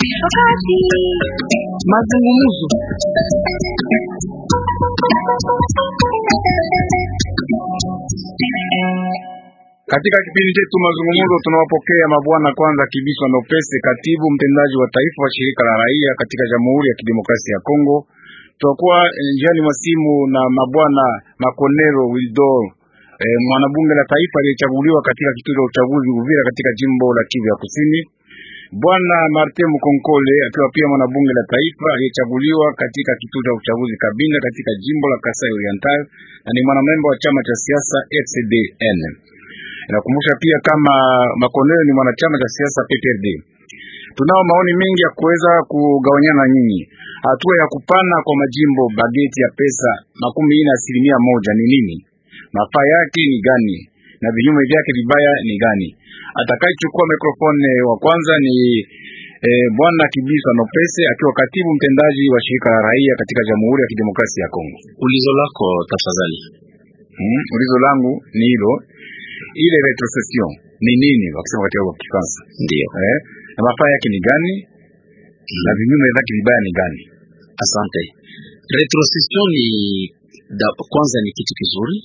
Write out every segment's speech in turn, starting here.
Wakati mazungumzo Katika kipindi chetu mazungumzo, tunawapokea mabwana kwanza Kibiswa Nopese, katibu mtendaji wa taifa wa shirika la raia katika Jamhuri ya Kidemokrasia ya Kongo. Tutakuwa njiani mwa simu na mabwana Makonero Wildor, e, mwanabunge la taifa aliyechaguliwa katika kituo cha uchaguzi Uvira katika jimbo la Kivu ya Kusini, bwana Martin Mukonkole akiwa pia mwanabunge la taifa aliyechaguliwa katika kituo cha uchaguzi Kabinda katika jimbo la Kasai Oriental na ni mwanamemba wa chama cha siasa FCDN. Nakumbusha pia kama Makoneo ni mwanachama cha siasa PPRD. Tunao maoni mengi ya kuweza kugawanyana nyinyi. Hatua ya kupana kwa majimbo bageti ya pesa makumi ine asilimia moja ni nini? Mafaa yake ni gani? Na vinyume vyake vibaya ni gani? Atakayechukua mikrofone wa kwanza ni eh, bwana Kibiswa Nopese akiwa katibu mtendaji wa shirika la raia katika Jamhuri ya Kidemokrasia ya Kongo. Ulizo lako tafadhali. Hmm, ulizo langu ni hilo ile retrocession ni nini wakisema katika kwa Kifaransa? Ndio. Eh, na mafaa yake ni gani? Na vinyume vyake vibaya ni gani? Asante. Retrocession ni da, kwanza ni kitu kizuri,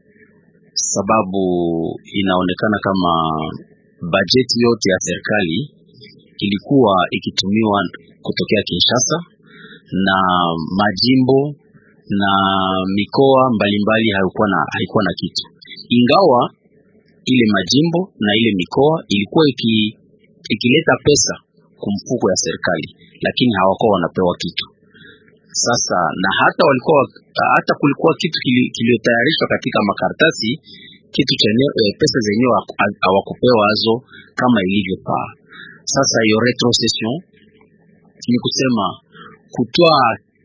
sababu inaonekana kama bajeti yote ya serikali ilikuwa ikitumiwa kutokea Kinshasa na majimbo na mikoa mbalimbali haikuwa na, haikuwa na kitu, ingawa ile majimbo na ile mikoa ilikuwa iki, ikileta pesa kumfuko ya serikali, lakini hawakuwa wanapewa kitu. Sasa na hata walikuwa hata kulikuwa kitu kiliyotayarishwa katika makaratasi kitu chenye e, pesa zenyewe hawakupewa hazo kama ilivyofaa. Sasa hiyo retrocession ni kusema kutoa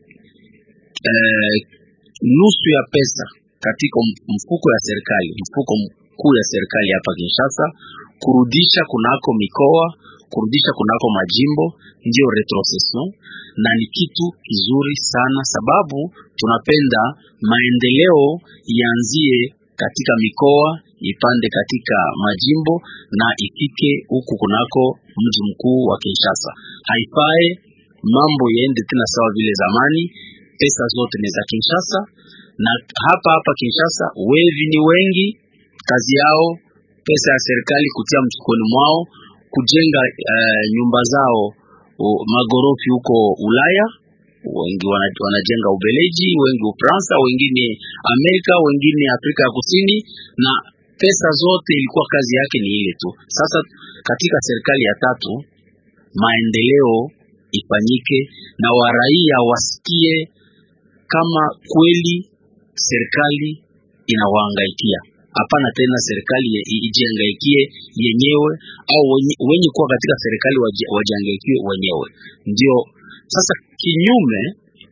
e, nusu ya pesa katika mfuko ya serikali, mfuko kuu ya serikali hapa Kinshasa, kurudisha kunako mikoa, kurudisha kunako majimbo, ndio retrocession, na ni kitu kizuri sana, sababu tunapenda maendeleo ianzie katika mikoa ipande katika majimbo na ifike huku kunako mji mkuu wa Kinshasa. Haifae mambo yaende tena sawa vile zamani, pesa zote ni za Kinshasa, na hapa hapa Kinshasa wevi ni wengi kazi yao pesa ya serikali kutia mfukoni mwao kujenga uh, nyumba zao uh, magorofi huko Ulaya, wengi wanajenga Ubeleji, wengi Ufaransa, wengine Amerika, wengine Afrika ya Kusini, na pesa zote ilikuwa kazi yake ni ile tu. Sasa katika serikali ya tatu maendeleo ifanyike na waraia wasikie kama kweli serikali inawahangaikia hapana tena serikali ijihangaikie yenyewe au wenye, wenye kuwa katika serikali wajihangaikie wenyewe. Ndio sasa kinyume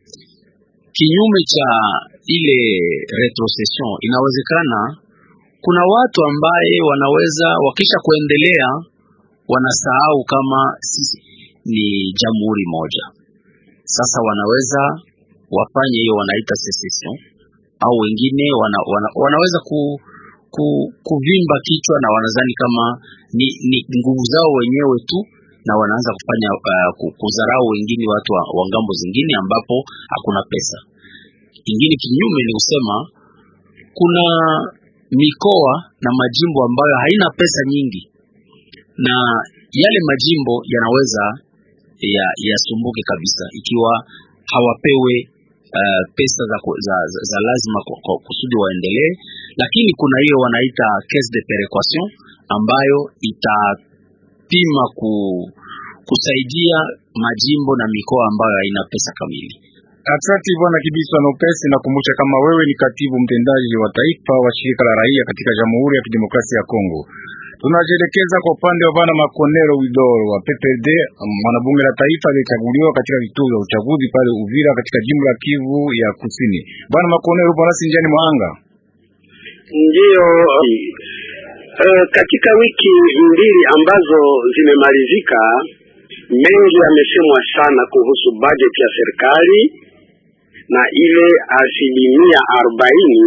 kinyume cha ile retrocession, inawezekana kuna watu ambaye wanaweza wakisha kuendelea wanasahau kama sisi ni jamhuri moja. Sasa wanaweza wafanye hiyo wanaita secession, au wengine wana, wana, wanaweza ku ku, kuvimba kichwa na wanadhani kama ni, ni nguvu zao wenyewe tu, na wanaanza kufanya uh, kudharau wengine watu wa, wa ngambo zingine ambapo hakuna pesa. Ingine kinyume ni kusema kuna mikoa na majimbo ambayo haina pesa nyingi, na yale majimbo yanaweza yasumbuke ya kabisa ikiwa hawapewe Uh, pesa za, za, za, za lazima kusudi waendelee, lakini kuna hiyo wanaita caisse de perequation ambayo itapima ku, kusaidia majimbo na mikoa ambayo haina pesa kamili. Asante bwana Kibiswa Nopesi, nakumbusha kama wewe ni katibu mtendaji wa taifa wa shirika la raia katika Jamhuri ya Kidemokrasia ya Kongo. Tunajielekeza kwa upande wa bwana Makonero Widoro wa PPRD, mwanabunge la taifa aliyechaguliwa katika vituo vya uchaguzi pale Uvira katika jimbo la Kivu ya Kusini. Bwana Makonero, upo nasi njiani mwanga? Ndiyo. Uh, katika wiki mbili ambazo zimemalizika, mengi yamesemwa sana kuhusu bajeti ya serikali na ile asilimia arobaini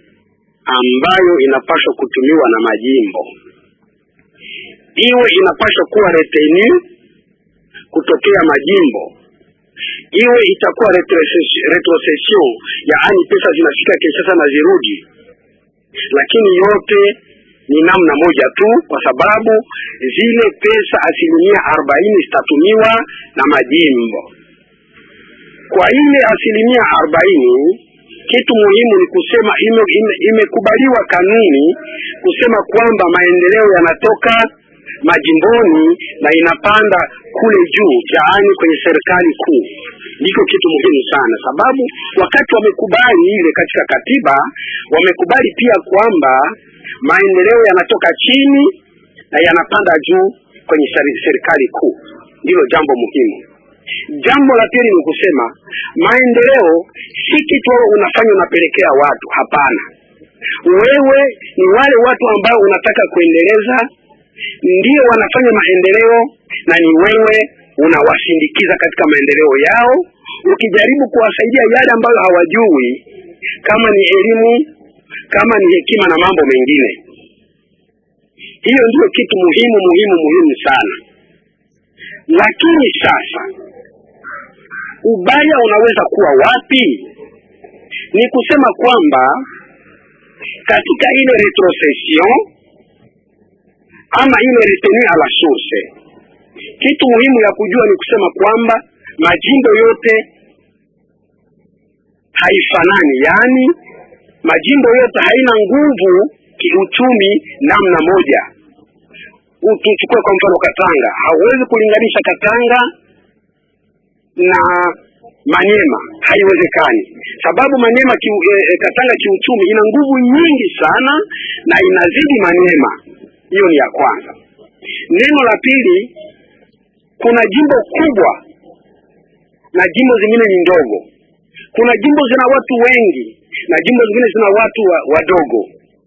ambayo inapaswa kutumiwa na majimbo iwe inapaswa kuwa retenu kutokea majimbo iwe itakuwa retrocession, retrocession yaani pesa zinafika Kinshasa na zirudi, lakini yote ni namna moja tu, kwa sababu zile pesa asilimia arobaini zitatumiwa na majimbo. Kwa ile asilimia arobaini kitu muhimu ni kusema ime, ime, imekubaliwa kanuni kusema kwamba maendeleo yanatoka majimboni na inapanda kule juu, yaani kwenye serikali kuu. Ndiko kitu muhimu sana, sababu wakati wamekubali ile katika katiba, wamekubali pia kwamba maendeleo yanatoka chini na yanapanda juu kwenye serikali kuu. Ndilo jambo muhimu. Jambo la pili ni kusema maendeleo si kitu wewe unafanya unapelekea watu. Hapana, wewe ni wale watu ambao unataka kuendeleza ndio wanafanya maendeleo, na ni wewe unawasindikiza katika maendeleo yao, ukijaribu kuwasaidia yale ambayo hawajui, kama ni elimu, kama ni hekima na mambo mengine. Hiyo ndio kitu muhimu muhimu muhimu sana. Lakini sasa ubaya unaweza kuwa wapi? Ni kusema kwamba katika ile retrocession ama ile retenue à la source, kitu muhimu ya kujua ni kusema kwamba majimbo yote haifanani, yaani majimbo yote haina nguvu kiuchumi namna moja. Tuchukue kwa mfano Katanga, hauwezi kulinganisha Katanga na Maniema, haiwezekani sababu Maniema ki, e, Katanga kiuchumi ina nguvu nyingi sana na inazidi Maniema. Hiyo ni ya kwanza. Neno la pili, kuna jimbo kubwa na jimbo zingine ni ndogo. Kuna jimbo zina watu wengi na jimbo zingine zina watu wadogo.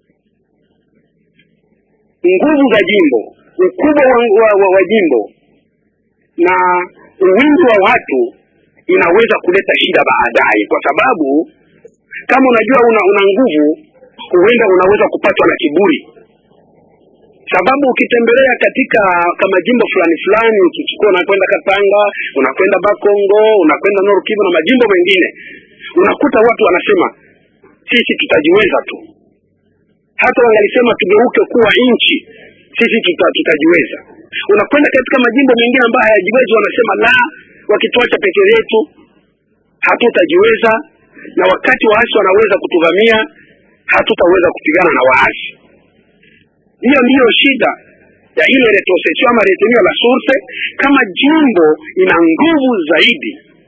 Nguvu za jimbo, ukubwa wa, wa, wa, wa jimbo na wingi wa watu inaweza kuleta shida baadaye, kwa sababu kama unajua una, una nguvu, huenda unaweza kupatwa na kiburi sababu ukitembelea katika kama jimbo fulani fulani, ukichukua unakwenda Katanga, unakwenda Bakongo, unakwenda Nord Kivu na majimbo mengine, unakuta watu wanasema sisi tutajiweza tu. Hata wangalisema tugeuke kuwa nchi, sisi tuta, tutajiweza. Unakwenda katika majimbo mengine ambayo hayajiwezi, wanasema la, wakituacha peke yetu hatutajiweza, na wakati waasi wanaweza kutuvamia, hatutaweza kupigana na waasi. Hiyo ndiyo shida ya ile retrocession ama retenue à la source. Kama jimbo ina nguvu zaidi,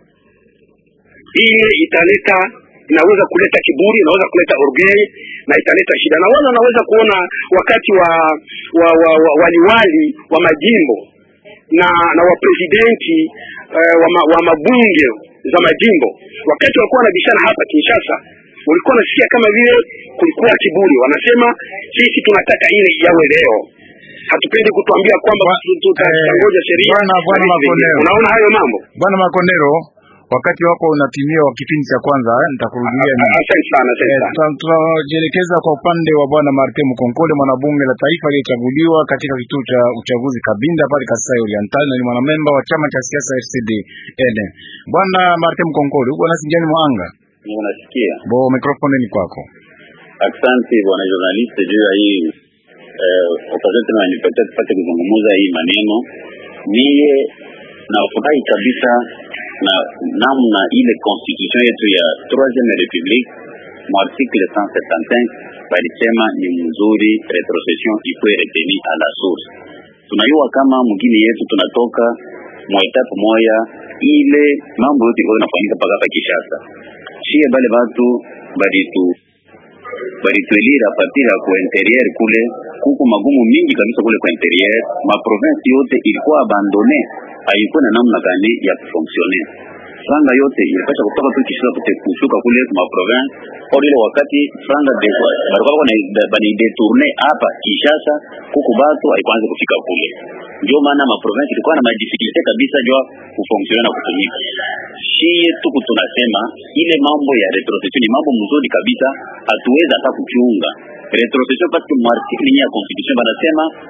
ile italeta inaweza kuleta kiburi, inaweza kuleta orgueil na italeta shida. Na wala naweza kuona wakati wa wa, wa, wa waliwali wa majimbo na na wapresidenti uh, wa, ma, wa mabunge za majimbo wakati walikuwa wanabishana hapa Kinshasa ulikuwa unasikia kama vile kulikuwa kiburi, wanasema sisi tunataka ile yawe leo, hatupendi kutuambia kwamba tutangoja sheria. Unaona hayo mambo, Bwana Makondero, wakati wako unatimia wa kipindi cha kwanza, nitakurudia. Asante sana, asante sana. Tunajielekeza kwa upande wa bwana Martin Mkonkole, mwanabunge la taifa aliyechaguliwa katika kituo cha uchaguzi Kabinda pale Kasai Oriental, na ni mwanamemba wa chama cha siasa FCD N. Bwana Martin Mkonkole, uko nasi njiani mwanga Unasikia? Bo, mikrofoni ni kwako. Asante bwana journalist juu ya hii eh, opportunity unanipatia tupate kuzungumza hii maneno. Mie nafurahi kabisa na namna ile constitution yetu ya troisieme republique mu article 175 balisema ni mzuri, retrocession ikuwe retenu à la source. Tunajua kama mgini yetu tunatoka mwa etape moya ile mambo yote iko inafanyika mpaka hapa Kinshasa shie bale batu balitu balituelira partir ya ku interieur kule kuko magumu mingi kabisa kule kwa interieur, ma province yote ilikuwa abandone, haikuwa na namna gani ya kufonctionner. Franga yote ilipasha kutoka tu Kinshasa kute kushuka kule ma province, kwa ile wakati franga de balikuwa bani detourner hapa Kinshasa, kuko batu haikuanza kufika kule ndio maana ma province ilikuwa na madifikulte kabisa jua kufonksiona na kutumika. Shie tuku tunasema ile mambo ya retrocession ni mambo mzuri kabisa, hatuwezi hata kuchunga retrocession parce que mu article ya constitution banasema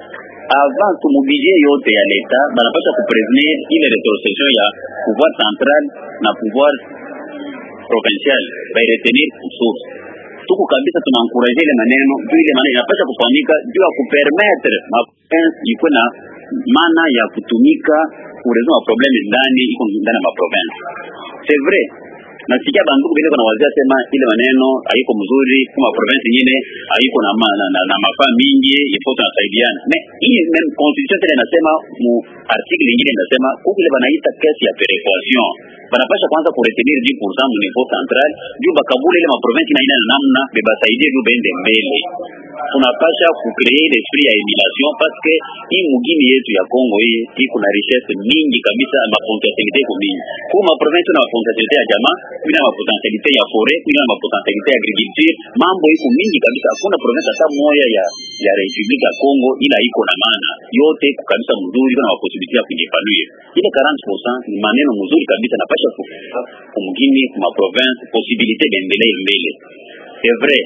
avant tu mubudget yote ya leta banapasha kuprevenir ile retrocession ya pouvoir central na pouvoir provincial bairetenir source tuko kabisa tunankuraje ile maneno juu ile maneno inapasha kufanyika juu ya kupermettre maprovince ikuwe na maana ya kutumika kuresolve maprobleme ndani iko ndani ya maprovince c'est vrai nasikia banduku vile kuna wazia sema ile maneno haiko mzuri kama province nyingine haiko na, ma, na, na, na mafaa mingi ifo tunasaidiana me hii même constitution tena inasema mu article nyingine inasema huku ile banaita kesi ya perequation banapasha kwanza kuretenir 10% mu niveau central juu bakabula ile maprovince na ina namna bebasaidie juu bende mbele tunapasha kucreer l'esprit ya emulation parce que hii mugini yetu ya Kongo hii iko na richesse mingi kabisa ma potentialite iko mingi kwa ma province na potentialite ya jamaa bila ma potentialite ya forêt bila ma potentialite ya agriculture mambo iko mingi kabisa hakuna province hata moja ya ya Republique ya Kongo ila iko na maana yote iko kabisa mzuri na possibility ya kujipanuia ile 40% ni maneno mzuri kabisa napasha kumgini kuma province possibilité bendelee mbele c'est vrai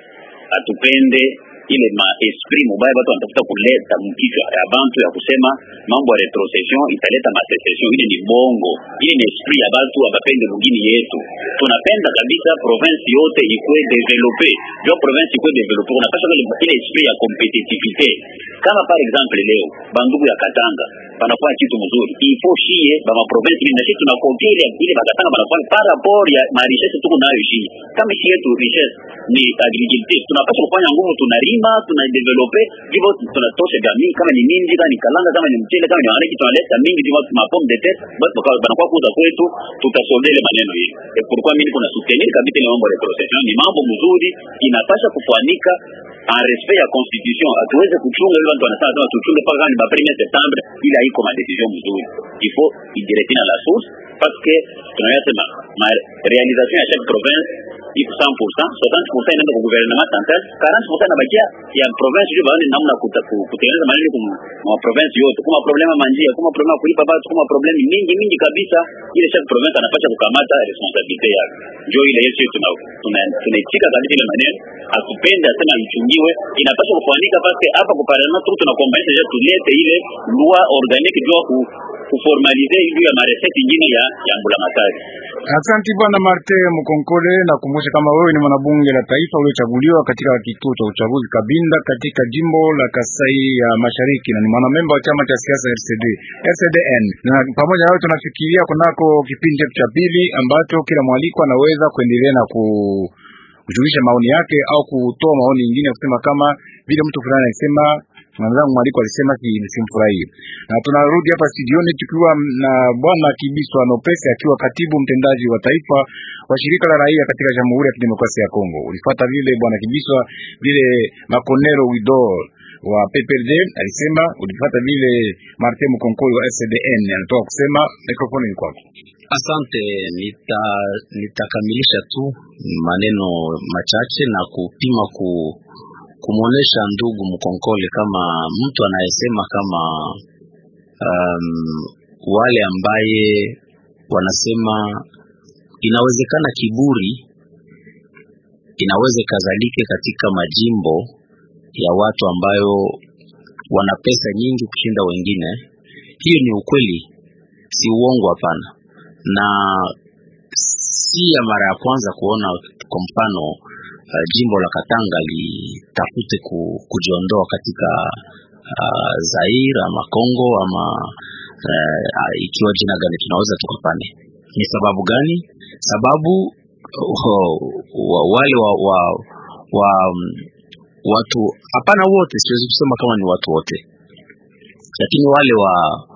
atupende ile ma esprit mubaya watu wanatafuta kuleta mkichwa ya bantu ya kusema mambo ya retrocession italeta masecession. Ile ni bongo, ile ni esprit ya batu abapende mugini yetu. Tunapenda kabisa province yote ikwe develope, jo province ikwe develope, unapasha ile esprit ya competitivite. Kama par exemple leo bandugu ya Katanga banafanya kitu mzuri, ifo shie ba ma province ile na sisi tunakopia ile ile bakatanga banafanya par rapport ya ma richesse tuko nayo shie. Kama shie yetu richesse ni agriculture, tunapaswa kufanya nguvu, tunalima tunadevelope hivyo, tunatosha jamii, kama ni minji, kama ni kalanga, kama ni mchele, kama ni wanaki, tunaleta mingi hivyo, ma pomme de terre basi banakuwa kuza kwetu, tutasolde ile maneno hii. Et pourquoi mimi kuna soutenir kabisa ile mambo ya retrocession, ni mambo mzuri, inapasha kufanika en respect ya constitution. Hatuweze kuchunga ile watu wanasema sema tuchunge mpaka ni ba 1 septembre, ila iko ma decision mzuri, il faut idirecter na la source parce que tunayasema ma réalisation ya chaque province iko 100%, 60% inaenda kwa gouvernement central, 40% inabakia ya province hiyo baadhi namna kutengeneza maneno kwa province yote. Kuma problema manjia, kuma problema kulipa watu, kuma problema mingi mingi kabisa, ile chaque province anapaswa kukamata responsabilite yake. Ndio ile yetu tuna tunaitika kabisa ile maneno, atupende asema ichungiwe, inapaswa kufanyika pale hapa kwa parlement tu tunakombanisha je tulete ile loi organique juu ku kuformalize hiyo ya mareseti ingine ya ya mbulamatari. Asante bwana Marte Mkonkole, nakumbusha kama wewe ni mwanabunge la taifa uliochaguliwa katika kituo cha uchaguzi Kabinda katika jimbo la Kasai ya Mashariki na ni mwanamemba wa chama cha siasa RCD RCDN. Na pamoja nawe tunafikiria kunako kipindi chetu cha pili ambacho kila mwaliko anaweza kuendelea na ku kujulisha maoni yake au kutoa maoni mengine kusema kama vile mtu fulani alisema mwenzangu mwaliko alisema simfurahie. Na tunarudi hapa studioni tukiwa na bwana Kibiswa Nopese akiwa katibu mtendaji wa taifa wa shirika la raia katika Jamhuri ya Kidemokrasia ya Kongo. Ulifuata vile bwana Kibiswa vile Makonero Widor wa PPRD alisema, ulifuata vile Martin Mkonkoli wa SDN anatoka kusema. Mikrofoni ni kwako. Asante, nita nitakamilisha tu maneno machache na kupima ku kumwonyesha ndugu Mkonkole kama mtu anayesema kama um, wale ambaye wanasema inawezekana kiburi inaweza ikazalike katika majimbo ya watu ambayo wana pesa nyingi kushinda wengine. Hiyo ni ukweli, si uongo, hapana. Na si ya mara ya kwanza kuona kwa mfano uh, jimbo la Katanga litafute ku, kujiondoa katika uh, Zaire ama Kongo ama uh, ikiwa jina gani tunaweza tukapane. Ni sababu gani? Sababu uh, wa, wale wa, wa, wa um, watu hapana, wote siwezi kusema kama ni watu wote, lakini wale wa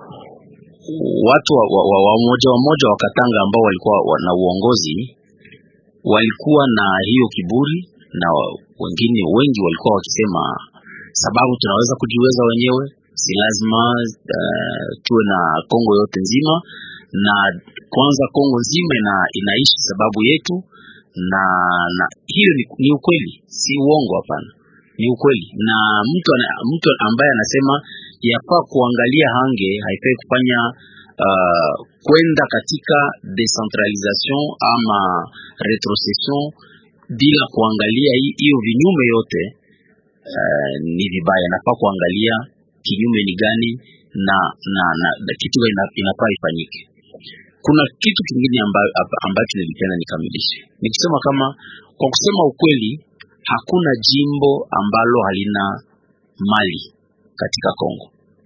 watu wa, wa, wa, wa moja wa moja wa Katanga ambao walikuwa na uongozi walikuwa na hiyo kiburi, na wengine wengi walikuwa wakisema sababu tunaweza kujiweza wenyewe, si lazima uh, tuwe na Kongo yote nzima, na kwanza Kongo nzima ina, inaishi sababu yetu, na, na hiyo ni, ni ukweli, si uongo, hapana, ni ukweli. Na mtu, mtu ambaye anasema yafaa kuangalia hange haifai kufanya uh, kwenda katika decentralisation ama retrocession bila kuangalia hiyo vinyume yote uh, ni vibaya. Nafaa kuangalia kinyume ni gani na na, na, na kitu ina, inafaa ifanyike. Kuna kitu kingine amba- amba- ambacho nilipenda nikamilishe nikisema kama kwa kusema ukweli, hakuna jimbo ambalo halina mali katika Kongo.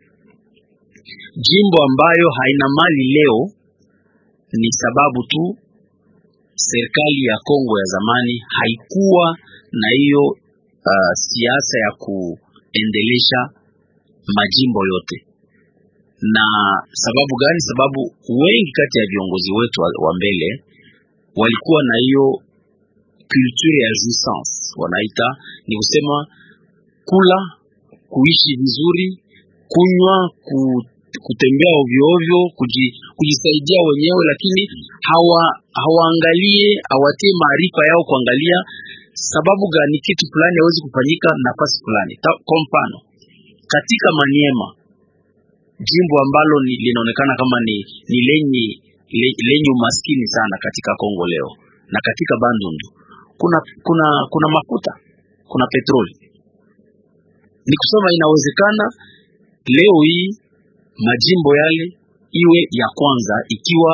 Jimbo ambayo haina mali leo ni sababu tu serikali ya Kongo ya zamani haikuwa na hiyo uh, siasa ya kuendelesha majimbo yote. Na sababu gani? Sababu wengi kati ya viongozi wetu wa, wa mbele walikuwa na hiyo culture ya jouissance, wanaita ni kusema kula, kuishi vizuri, kunywa, ku, kutembea ovyo ovyo, kuji, kujisaidia wenyewe, lakini hawa hawaangalie hawatie maarifa yao kuangalia sababu gani kitu fulani hawezi kufanyika nafasi fulani. Ta- Kwa mfano katika Maniema, jimbo ambalo ni, linaonekana kama ni, ni lenye le, lenye umaskini sana katika Kongo leo na katika Bandundu kuna kuna kuna mafuta, kuna petroli. Ni kusema inawezekana leo hii majimbo yale iwe ya kwanza ikiwa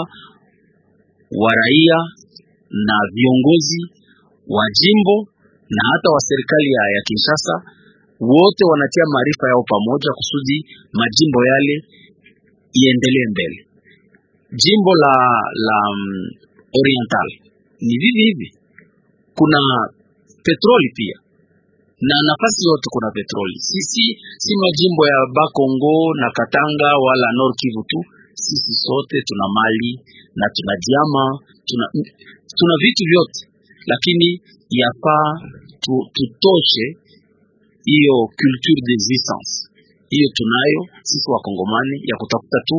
waraia na viongozi wa jimbo na hata wa serikali ya, ya Kinshasa wote wanatia maarifa yao pamoja kusudi majimbo yale iendelee mbele. Jimbo la la mm, Oriental ni vivi hivi, kuna petroli pia na nafasi yote kuna petroli. Sisi si majimbo ya Bakongo na Katanga wala Nord Kivu tu, sisi sote tuna mali na tuna diama, tuna, tuna vitu vyote, lakini yafaa tu, tutoshe hiyo culture d'existence hiyo tunayo sisi Wakongomani ya kutafuta tu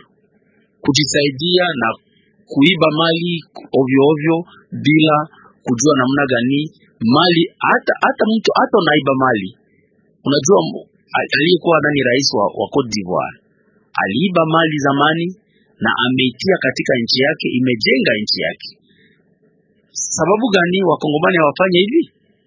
kujisaidia na kuiba mali ovyo ovyo bila kujua namna gani mali hata hata mtu hata unaiba mali unajua m- a- aliyekuwa nani rais wa, wa Cote d'Ivoire aliiba mali zamani na ameitia katika nchi yake imejenga nchi yake sababu gani wakongomani hawafanye hivi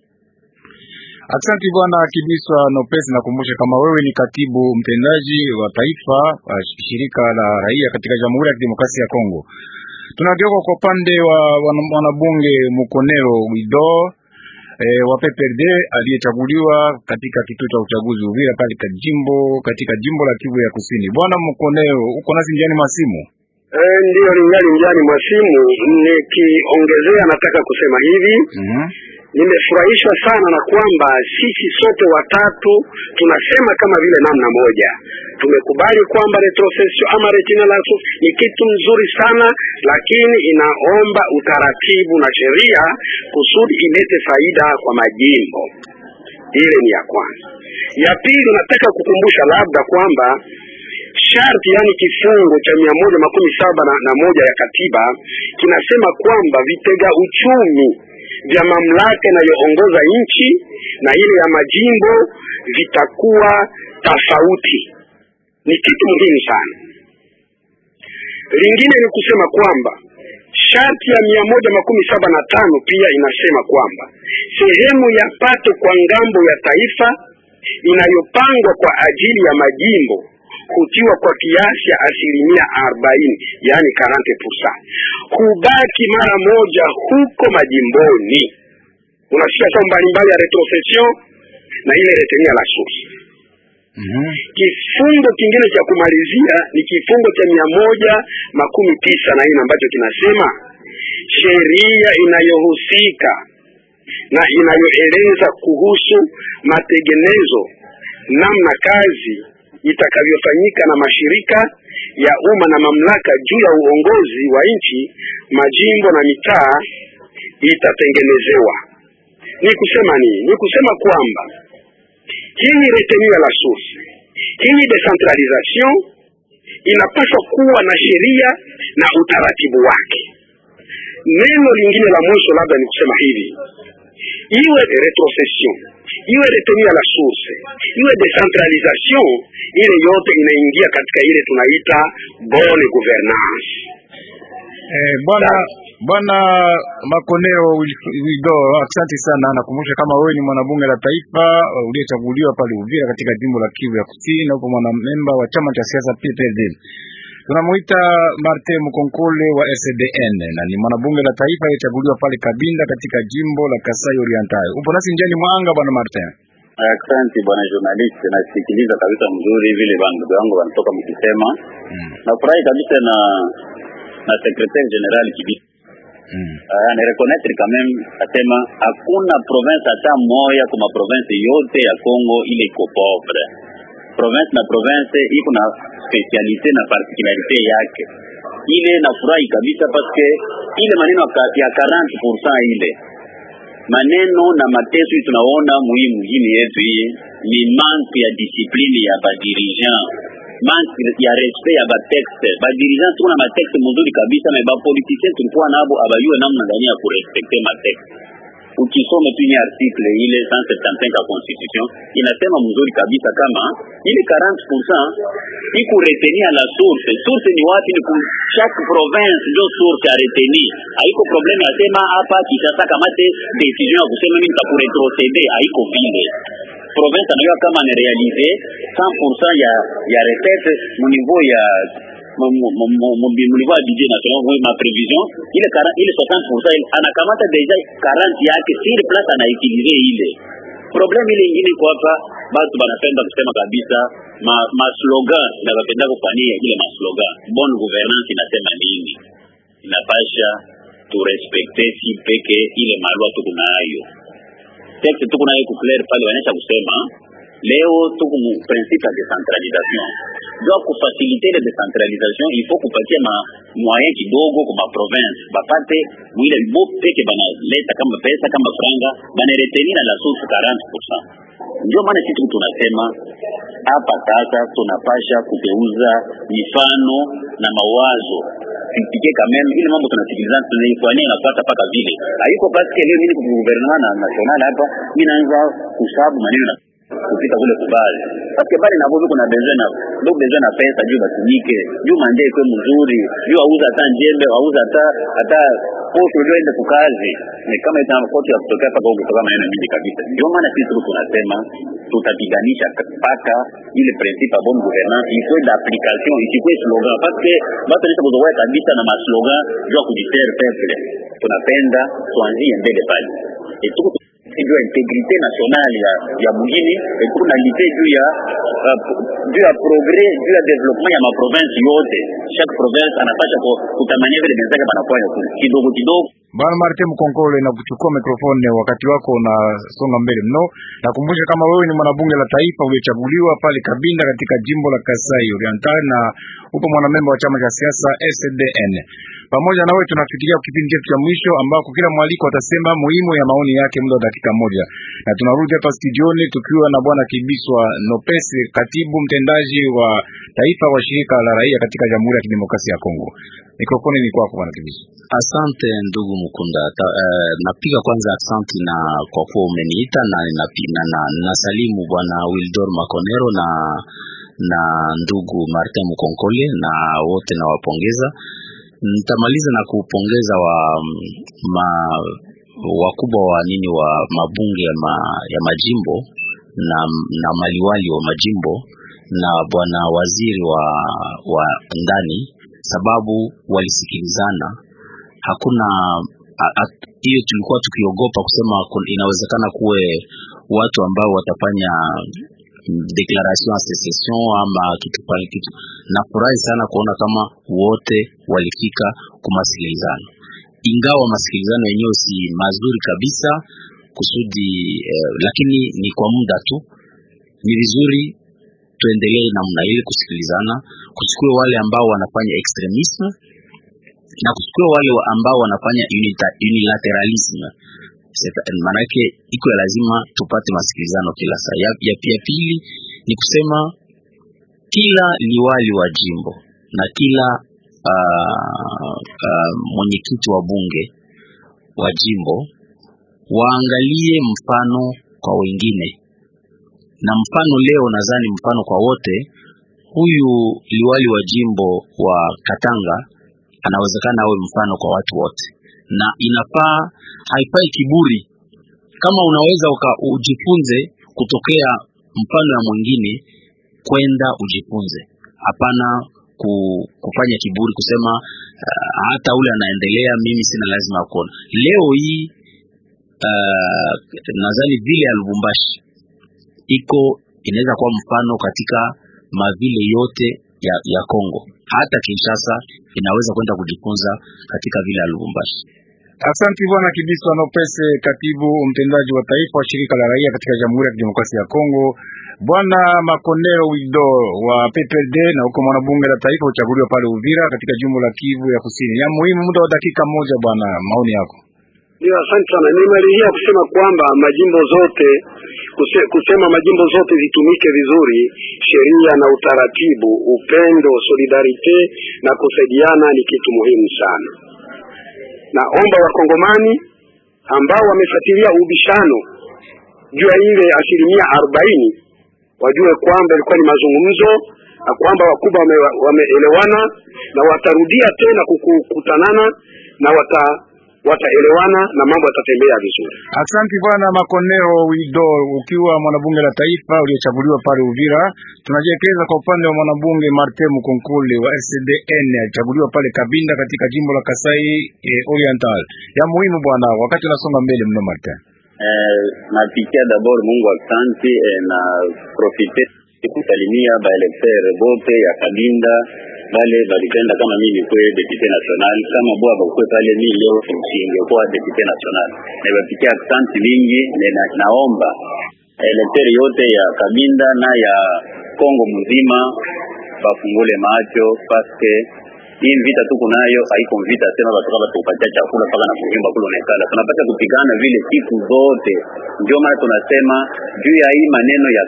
Asante bwana Kibiswa Nopesi, nakumbusha kama wewe ni katibu mtendaji wa taifa wa shirika la raia katika Jamhuri ya Kidemokrasia ya Kongo. Tunageuka kwa upande wa wana- mwanabunge Mukonero Guido e, wa PPRD aliyechaguliwa katika kituo cha uchaguzi Uvira pale katika jimbo katika jimbo la Kivu ya Kusini. Bwana Mukonero, uko nasi njiani masimu? Eh, ndiyo ningali njiani mwa simu. Nikiongezea nataka kusema hivi Mhm. nimefurahishwa sana na kwamba sisi sote watatu tunasema kama vile namna moja, tumekubali kwamba retrocession ama retinalaso ni kitu mzuri sana, lakini inaomba utaratibu na sheria kusudi ilete faida kwa majimbo. Ile ni ya kwanza. Ya pili, nataka kukumbusha labda kwamba sharti yani kifungo cha mia moja makumi saba na, na moja ya katiba kinasema kwamba vitega uchumi vya mamlaka inayoongoza nchi na ile ya majimbo vitakuwa tofauti. Ni kitu muhimu sana. Lingine ni kusema kwamba sharti ya mia moja makumi saba na tano pia inasema kwamba sehemu ya pato kwa ngambo ya taifa inayopangwa kwa ajili ya majimbo hutiwa kwa kiasi ya asilimia arobaini yaani 40%, hubaki mara moja huko majimboni. Unasikia sababu mbalimbali ya retrocession na ile retenue la source. Mhm. Kifungo kingine cha kumalizia ni kifungo cha mia moja makumi tisa na nne ambacho kinasema sheria inayohusika na inayoeleza kuhusu matengenezo, namna kazi itakavyofanyika na mashirika ya umma na mamlaka juu ya uongozi wa nchi, majimbo na mitaa itatengenezewa. Ni kusema nini? Ni kusema kwamba hii retenue la source, hii decentralisation inapaswa kuwa na sheria na utaratibu wake. Neno lingine la mwisho labda ni kusema hivi, iwe retrocession, iwe retenue la source, iwe decentralisation, ile yote inaingia katika ile tunaita bonne gouvernance. Eh, bwana Bwana Makoneo Wido, asante sana. Nakumbusha kama wewe ni mwanabunge la taifa uh, uliyechaguliwa pale Uvira katika jimbo la Kivu ya Kusini, na upo mwanamemba wa chama cha siasa PPRD. Tunamuita Martin Mkonkole wa SDN na ni mwanabunge la taifa aliyechaguliwa pale Kabinda katika jimbo la Kasai Oriental. Upo nasi njiani mwanga, bwana Martin. Asante bwana journalist, nasikiliza kabisa mzuri vile bandugu wangu wanatoka mkisema. Mm. Nafurahi kabisa na na secretaire general Kibi Mm. uh, ni reconnaître quand même asema hakuna province hata moya kuma province yote ya Congo ile iko pauvre. Province na province iko na specialite na particularite yake. Ile nafurahi kabisa paske ile maneno ya ka- ya 40% ile maneno na mateso hii tunaona muhii mjini yetu hii ni manque ya discipline ya badirigent manque ya respect ya batexte badirigent tuko na matexte mzuri kabisa na bapoliticien tulikuwa nabo abayue namna gani ya kurespecte matexte ukisome tu ile article ile 175 ya constitution inasema mzuri kabisa kama ile 40% iku retenir la source source ni wapi ni ku chaque province ndio source ya retenir haiko problème ya sema hapa Kinshasa kamate decision ya kusema mimi nitakuretroceder haiko vile province anajua kama anarealize 100% ya ya recette mu niveau ya mu mu- mu- mu- mu niveau ya budget national mu ma prévision ile kara- ile 60% anakamata deja 40 yake sur place anaitilize ile problème ile ingine iko hapa batu banapenda kusema kabisa ma, ma slogan na bapenda kufanyia ile ma slogan bonne gouvernance inasema nini inapasha turespekte si peke ile malwa tuko nayo texte tuko nayo kuclair pale wanaisha kusema leo tuko mu principe ya decentralisation jua kufasilite ile decentralisation il faut kupatia ma moyen kidogo kwa ma province bapate mwile bo peke banaleta kama pesa kama franga banaretenir la source 40% ndio maana sisi tunasema hapa sasa tunapasha kugeuza mifano na mawazo tupike kameme ile mambo tunasikiliza tunaifanyia inafuata mpaka vile haiko paske leo mimi kwa gouvernement na national hapa mimi naanza kusabu maneno na kupita kule kubali paske bali na bobi kuna besoin na ndo besoin na pesa juu batumike juu mande ikwe mzuri juu auza hata njembe auza hata hata posho ndio ende kukazi ni kama ita koti ya kutokea paka huko kutoka maneno mingi kabisa ndio maana sisi tuko tunasema tutapiganisha mpaka ile principe ya bonne gouvernance ikwe d'application isikwe slogan paske batu nisha kuzoea kabisa na maslogan juu ya kujitere peuple tunapenda tuanzie mbele pale et tuko juu ya integrite nationale ya ya mugini et tuko na lite juu ya uh, juu ya progrès juu ya développement ya maprovince yote chaque province anapasha ku- kutamania vile benzake banafanya tu kidogo kidogo Bwana Martin Mkonkole, na kuchukua mikrofoni wakati wako unasonga mbele mno. Nakumbusha kama wewe ni mwanabunge la taifa uliochaguliwa pale Kabinda katika jimbo la Kasai Oriental na upo mwanamemba wa chama cha siasa SDN. Pamoja na wewe tunafikiria kipindi chetu cha mwisho ambako kila mwaliko atasema muhimu ya maoni yake muda wa dakika moja, na tunarudi hapa studioni tukiwa na bwana Kibiswa Nopese, katibu mtendaji wa taifa wa shirika la raia katika Jamhuri ya Kidemokrasia ya Kongo. Mikrofoni ni kwako bwana Kibiswa. Asante ndugu Mukunda. Ta, uh, napiga kwanza asante na kwa kuwa umeniita na napi- na, na, nasalimu bwana Wildor Makonero na na ndugu Martin Mukonkole na wote nawapongeza. Nitamaliza na kupongeza wa ma, wakubwa wa nini wa mabunge ya, ma, ya majimbo na, na maliwali wa majimbo na bwana waziri wa, wa ndani sababu walisikilizana hakuna a- a- hiyo tulikuwa tukiogopa kusema kun- inawezekana kuwe watu ambao watafanya mm, declaration ya secession ama kitu pale kitu. Nafurahi sana kuona kama wote walifika kumasikilizano, ingawa masikilizano yenyewe si mazuri kabisa kusudi eh, lakini ni kwa muda tu. Ni vizuri tuendelee namna ile kusikilizana, kuchukua wale ambao wanafanya extremisme na kuchukua wale wa- ambao wanafanya unita- unilateralism Seta- maanake iko ya lazima tupate masikilizano kila saa. Ya, ya, ya pili ni kusema kila liwali wa jimbo na kila uh, uh, mwenyekiti wa bunge wa jimbo waangalie mfano kwa wengine, na mfano leo nadhani mfano kwa wote. Huyu liwali wa jimbo wa Katanga anawezekana awe mfano kwa watu wote, na inafaa, haifai kiburi. Kama unaweza uka, ujifunze kutokea mfano ya mwingine, kwenda ujifunze, hapana ku, kufanya kiburi, kusema uh, hata ule anaendelea, mimi sina lazima ya kuona. Leo hii uh, nadhani vile ya Lubumbashi iko inaweza kuwa mfano katika mavile yote ya, ya Kongo. Hata Kinshasa inaweza kwenda kujifunza katika vile ya Lubumbashi. Asante bwana Kibiswa Nopese, katibu mtendaji wa taifa wa shirika la raia katika Jamhuri ya Kidemokrasia ya Kongo. Bwana Makonero Wido wa PPRD na huko mwanabunge la taifa uchaguliwa pale Uvira katika jimbo la Kivu ya Kusini. Ya muhimu, muda wa dakika moja, bwana, maoni yako. Ndio, asante sana. Nimalizia kusema kwamba majimbo zote kuse, kusema majimbo zote zitumike vizuri, sheria na utaratibu, upendo, solidarite na kusaidiana ni kitu muhimu sana. Naomba wakongomani ambao wamefuatilia ubishano juu ya ile asilimia arobaini wajue kwamba ilikuwa ni mazungumzo na kwamba wakubwa wameelewana wame na watarudia tena kukutanana na wata wataelewana na mambo yatatembea vizuri. Asante bwana Makonero Wido, ukiwa mwanabunge la taifa uliochaguliwa pale Uvira. Tunajielekeza kwa upande wa mwanabunge Martin Mukonkole wa SDN alichaguliwa pale Kabinda katika jimbo la Kasai eh, Oriental. Ya muhimu bwana, wakati unasonga mbele mno Martin. Eh, napikia d'abord Mungu asante eh, na profite kusalimia baelektere bote ya Kabinda bale balipenda kama mimi nikwe depute national kama bwa bakwe pale mi leo singekuwa depute national na bapikia asante mingi na, naomba elektere yote ya Kabinda na ya Kongo mzima bafungule macho paske hii vita tuko nayo haiko vita tena, batoka batupatia chakula paka na kunyumba kule unaikala, tunapata kupigana vile siku zote. Ndio maana tunasema juu ya hii maneno ya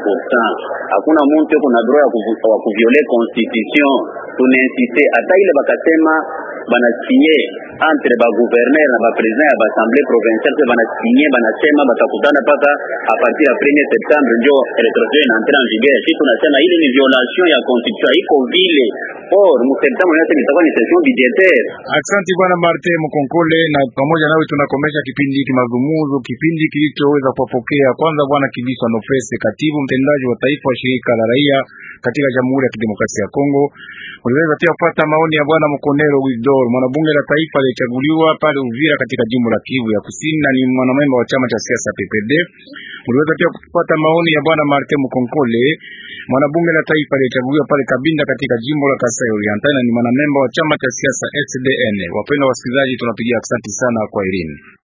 40% hakuna mtu yuko na droit ya kuviole constitution. Tunainsiste hata ile bakasema banasinye entre ba gouverneur na ba president ya ba assemblée provinciale banasinye banasema batakutana paka a partir ya 1er septembre ndio retrocession inaentra en vigueur. Sisi tunasema ile ni violation ya constitution, iko vile or mu septembre yote itakuwa ni session budgetaire. Asante bwana Martin Mkonkole, na pamoja nawe tunakomesha kipindi hiki mazungumzo, kipindi kilichoweza kuwapokea kwanza bwana Kibiswa Nofese, katibu mtendaji wa taifa wa shirika la raia katika Jamhuri ya Kidemokrasia ya Kongo. Uliweza pia kupata maoni ya bwana Mkonero Widor, mwanabunge la taifa aliyechaguliwa pale Uvira katika jimbo la Kivu ya Kusini na ni mwanamemba wa chama cha siasa PPD. Uliweza pia kupata maoni ya bwana Martin Mkonkole, mwanabunge la taifa aliyechaguliwa pale Kabinda katika jimbo la Kasai Oriental na ni mwanamemba wa chama cha siasa SDN. Wapendwa wasikilizaji, tunapigia asante sana kwa elimu.